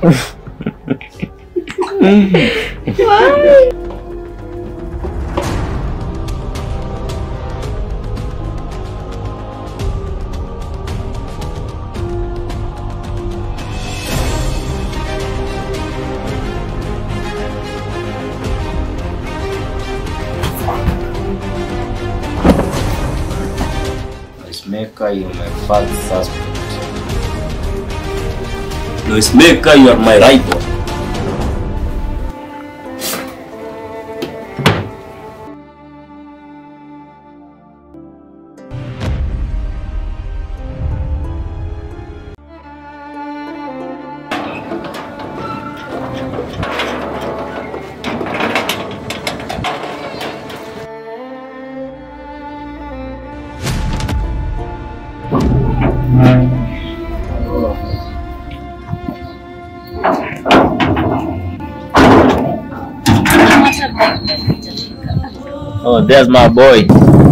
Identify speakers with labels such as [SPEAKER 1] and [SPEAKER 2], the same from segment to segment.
[SPEAKER 1] Noisemaker, you my first suspect. Noisemaker, you are my rival. Oh, there's my boy.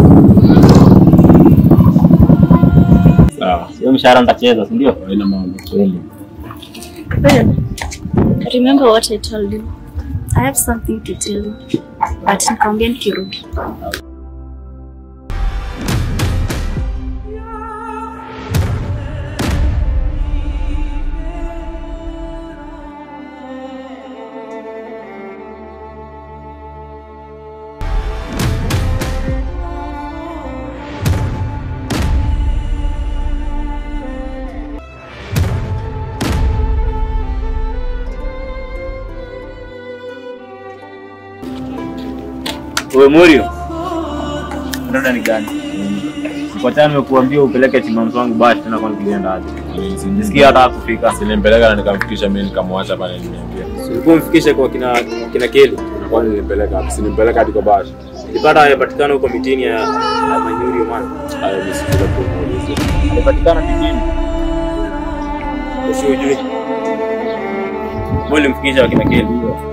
[SPEAKER 1] Sawa. Sio mshahara nitacheza, si ndio?
[SPEAKER 2] Haina mambo.
[SPEAKER 1] Kweli.
[SPEAKER 3] Remember what I told you. I have something to tell you. But nikamwambia nikirudi.
[SPEAKER 1] Wewe Murio. Dada ni gani? Kwa tano nimekuambia upeleke chimamso wangu bashi tena kwani kilienda aje? Nisikia hata kufika.
[SPEAKER 2] Silimpeleka na nikamfikisha mimi nikamwacha pale nimeambia.
[SPEAKER 4] Ulikuwa mfikishe kwa kina kina Keli.
[SPEAKER 2] Kwani nilimpeleka wapi? Silimpeleka hadi kwa bashi.
[SPEAKER 4] Nilipata yapatikana huko mitini ya, ya Manyuri man.
[SPEAKER 2] Hayo mimi sikuja kumuuliza.
[SPEAKER 1] Alipatikana kijini.
[SPEAKER 4] Usijui.
[SPEAKER 1] Wewe ulimfikisha wakina Keli.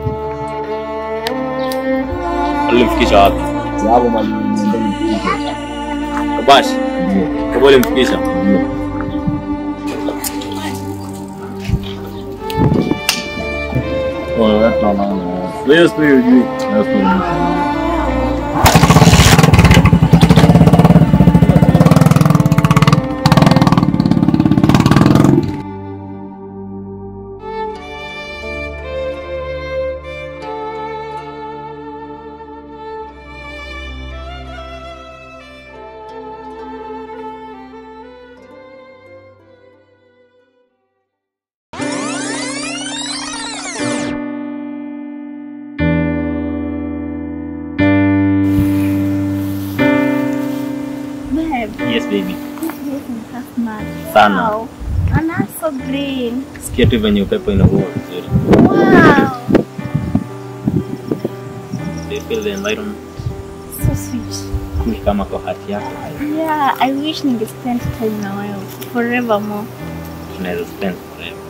[SPEAKER 1] Ulimfikisha wapi?
[SPEAKER 2] Hapo mwalimu ndio
[SPEAKER 1] Kabashi. Kwa wewe ulimfikisha.
[SPEAKER 2] Oh, that's not mine.
[SPEAKER 1] Wewe sio hujui.
[SPEAKER 2] That's not mine.
[SPEAKER 3] Babe,
[SPEAKER 1] Yes baby.
[SPEAKER 3] this place is half mad.
[SPEAKER 1] Sana.
[SPEAKER 3] Wow. And that's so green.
[SPEAKER 1] Sikia tu venye upepo inavuma vizuri.
[SPEAKER 3] Wow.
[SPEAKER 1] Do you feel the environment
[SPEAKER 3] So sweet.
[SPEAKER 1] cool kama kwa hati yako?
[SPEAKER 3] Yeah, I wish ninge spend time na wewe forevermore.
[SPEAKER 1] Tunaweza spend forever.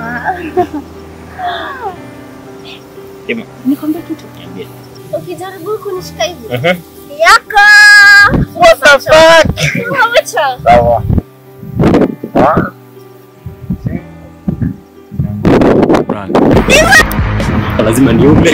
[SPEAKER 3] Wow.
[SPEAKER 1] Sema,
[SPEAKER 3] Nikwambie kitu.
[SPEAKER 1] niambie.
[SPEAKER 3] Ukijaribu kunishika hivi.
[SPEAKER 1] Mhm.
[SPEAKER 3] Yako.
[SPEAKER 1] What the fuck?
[SPEAKER 3] Wacha.
[SPEAKER 1] Sawa.
[SPEAKER 2] Run.
[SPEAKER 1] Lazima niume.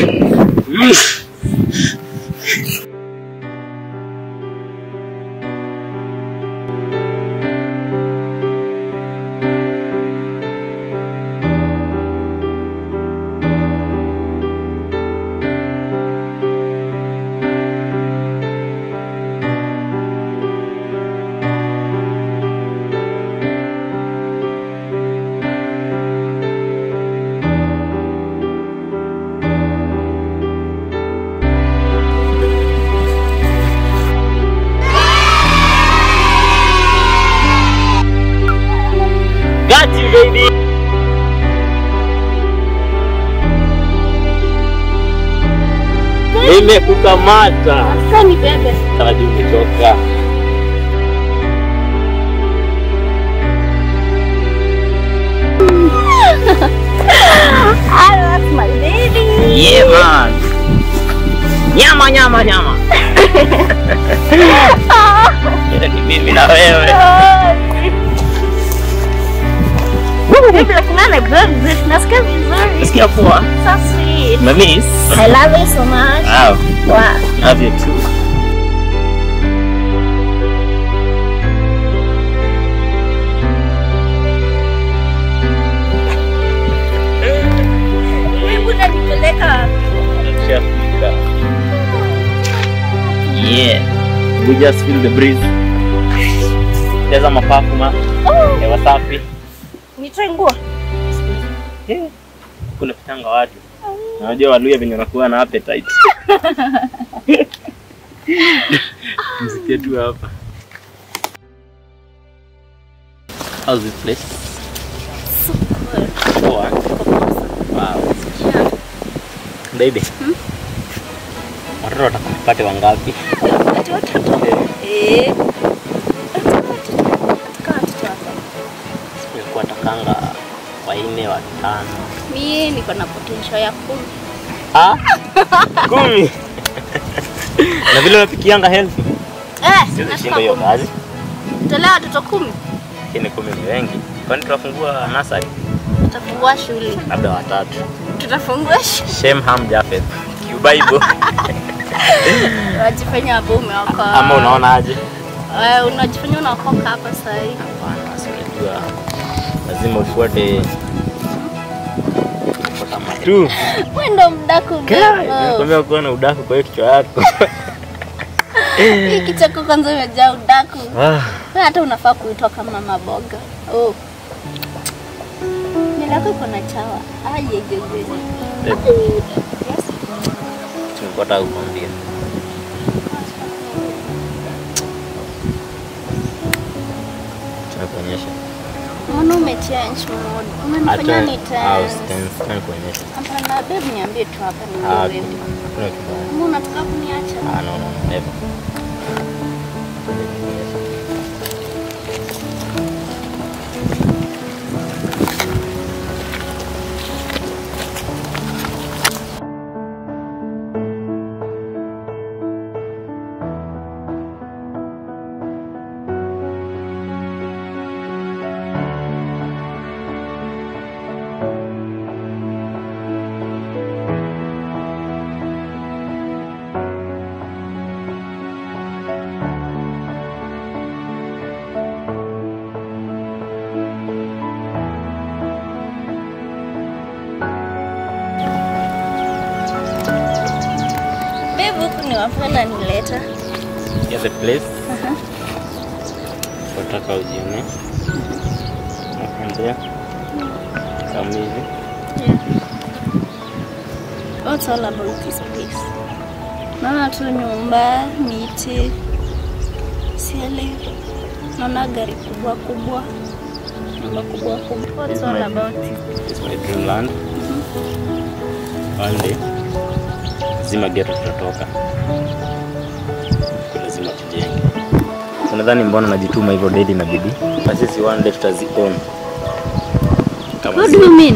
[SPEAKER 1] Got you baby. Nimekukamata.
[SPEAKER 3] Sasa ni bebe.
[SPEAKER 1] Taraji umechoka.
[SPEAKER 3] Ah, that's my baby.
[SPEAKER 1] Yeah man. Nyama nyama nyama. Ni mimi na wewe.
[SPEAKER 3] Oh, Baby, lakini good. Nasikia vizuri.
[SPEAKER 1] Nasikia poa.
[SPEAKER 3] So sweet.
[SPEAKER 1] Mamiss.
[SPEAKER 3] I love you so much.
[SPEAKER 1] Wow.
[SPEAKER 3] Wow.
[SPEAKER 1] Love you too.
[SPEAKER 3] Hebu unanipeleka
[SPEAKER 1] Tushafika. Yeah. We just feel the breeze. Jaza mapafu ma. Hewa safi.
[SPEAKER 3] nitoe nguo.
[SPEAKER 1] Yeah. Kuna pitanga watu. Unajua Waluya venye wanakuwa na appetite. Msikie tu hapa. How's this place? Poa. Wow. Baby. Watoto watakupate wangapi?
[SPEAKER 3] Ati watoto. Eh. Nataka watoto wako.
[SPEAKER 1] Nilikuwa takanga wanne watano.
[SPEAKER 3] Mie niko na potential ya kumi.
[SPEAKER 1] Ah? Kumi. Na vile unapikianga healthy.
[SPEAKER 3] Eh,
[SPEAKER 1] Siwezi
[SPEAKER 3] nataka
[SPEAKER 1] shinda hiyo
[SPEAKER 3] kumi.
[SPEAKER 1] kazi.
[SPEAKER 3] Tolea watoto kumi.
[SPEAKER 1] Lakini kumi ni wengi. Kwani tutafungua nursery?
[SPEAKER 3] Tutafungua shule.
[SPEAKER 1] Labda watatu.
[SPEAKER 3] Tutafungua shule.
[SPEAKER 1] Shemham Jafeth. Bible.
[SPEAKER 3] Wajifanya hapo umeokoa.
[SPEAKER 1] Ama unaona aje?
[SPEAKER 3] Eh, unajifanya unaokoka hapa sasa hivi.
[SPEAKER 1] Hapana, si unajua lazima ufuate kufuata matu.
[SPEAKER 3] Wewe ndo mdaku mdogo.
[SPEAKER 1] Nakwambia kuwa na udaku kwa hiyo kichwa yako.
[SPEAKER 3] Hii kicheko kwanza imejaa udaku.
[SPEAKER 1] Ah,
[SPEAKER 3] Wewe hata unafaa kuitwa kama maboga. Oh. Nywele yako iko na chawa. Ajejeje.
[SPEAKER 1] babe, tulikuwa nataka kukwambia. Tunakuonyesha.
[SPEAKER 3] Mbona umechange mood? Umenifanya ni
[SPEAKER 1] au
[SPEAKER 3] tense.
[SPEAKER 1] sitani kuonyesha.
[SPEAKER 3] Hapana babe, niambie tu hapa ni
[SPEAKER 1] Ah,
[SPEAKER 3] wewe.
[SPEAKER 1] hakuna kibaya.
[SPEAKER 3] Mbona unataka kuniacha?
[SPEAKER 1] Ah, no, no, never.
[SPEAKER 3] Babe, huku ni wapi unanileta?
[SPEAKER 1] Here's the place. Nataka ujione. Nakwambia. Kama hivi.
[SPEAKER 3] What's all about this place? Naona tu nyumba, miti, sielewi. Naona gari kubwa kubwa, nyumba kubwa kubwa. What's all about it?
[SPEAKER 1] It's my dreamland. One day. Lazima ghetto tutatoka. Lazima tujenge. Unadhani mbona najituma hivyo daily na bidii? Na sisi one day tutazi own. Kama
[SPEAKER 3] What
[SPEAKER 1] si-
[SPEAKER 3] do you mean?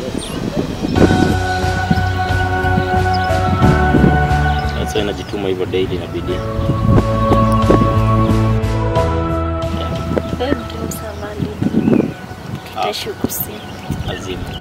[SPEAKER 1] That's why najituma hivyo daily na bidii.
[SPEAKER 3] Babe, dreams are valid. Tutaishi huku soon.
[SPEAKER 1] Lazima.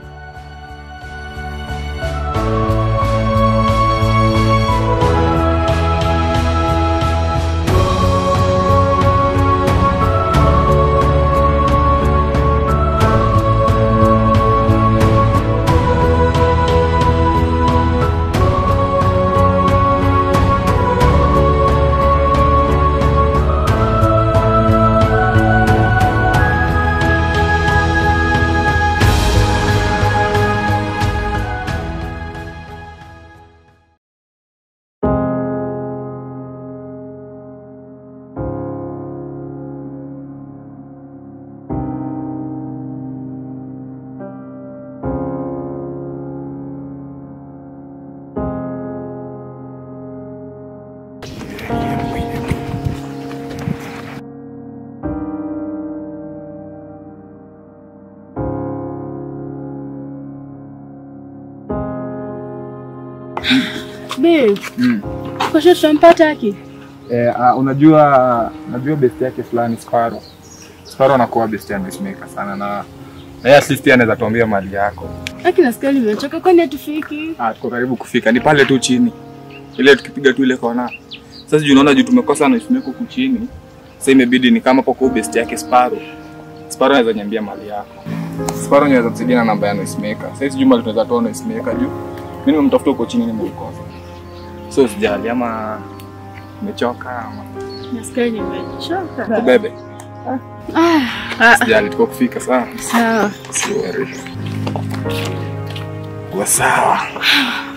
[SPEAKER 5] Babe,
[SPEAKER 2] Mm.
[SPEAKER 5] kesho tutampata aki.
[SPEAKER 2] Eh, uh, unajua najua best yake fulani Sparrow. Sparrow anakuwa best ya Peacemaker sana na
[SPEAKER 6] Na yeye at least yeye anaweza tuambia mali yako.
[SPEAKER 5] Aki nasikia nimechoka, kwani hatufiki?
[SPEAKER 6] Ah, tuko karibu kufika. Ni pale tu chini. Ile tukipiga tu ile kona. Sasa juu unaona juu tumekosa na isimeko huku chini. Sasa imebidi ni kama hapo kwa best yake Sparrow. Sparrow anaweza niambia mali yako. Sparrow anaweza kusaidia na namba ya noisemaker. Sasa hizi juma tunaweza toa noisemaker juu. Mimi nimemtafuta huko chini nimemkosa. So sijali ama umechoka ama
[SPEAKER 5] Nasikia nimechoka.
[SPEAKER 6] kubebe.
[SPEAKER 5] Ah,
[SPEAKER 6] Sijali tuko kufika sawa.
[SPEAKER 5] sawa.
[SPEAKER 6] Sorry. Kwa sawa.